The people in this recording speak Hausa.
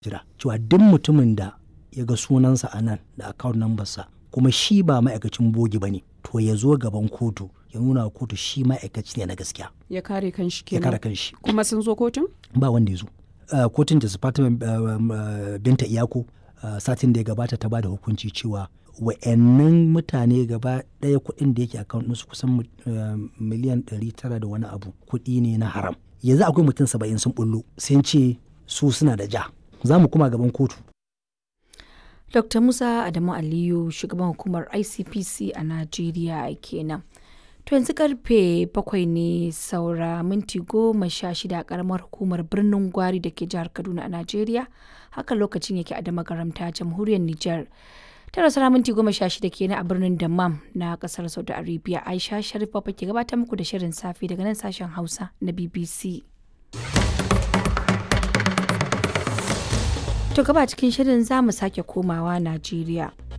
jira cewa duk mutumin da ya ga sunansa a nan da account number sa kuma shi ba ma'aikacin bogi ba ne to ya zo gaban kotu ya nuna wa kotu shi ma'aikaci ne na gaskiya ya kare kanshi ya kare kenan kanshi kuma sun zo kotun ba wanda ya zo Uh, kotun da Fatima uh, um, uh, binta iyako uh, satin da ya gabata ta ba da hukunci cewa wa'annan mutane gaba ɗaya kuɗin da yake account ɗinsu kusan mu- uh, miliyan 900 da wani abu kuɗi ne na haram yanzu akwai mutum saba'in sun bullo sun ce su suna da ja za mu kuma gaban kotu Dr. Musa Adamu Aliyu shugaban hukumar ICPC a Najeriya kenan. To yanzu karfe bakwai ne saura minti goma sha shida a karamar hukumar birnin Gwari da ke jihar Kaduna a Najeriya. Haka lokacin yake a damagaramta jamhuriyar Nijar. Tara saura minti goma sha shida kenan a birnin Dammam na kasar Saudi Arabia. Aisha Sharif Baba ke gabatar muku da shirin safe daga nan sashen Hausa na BBC. To gaba cikin shirin za mu sake komawa Najeriya.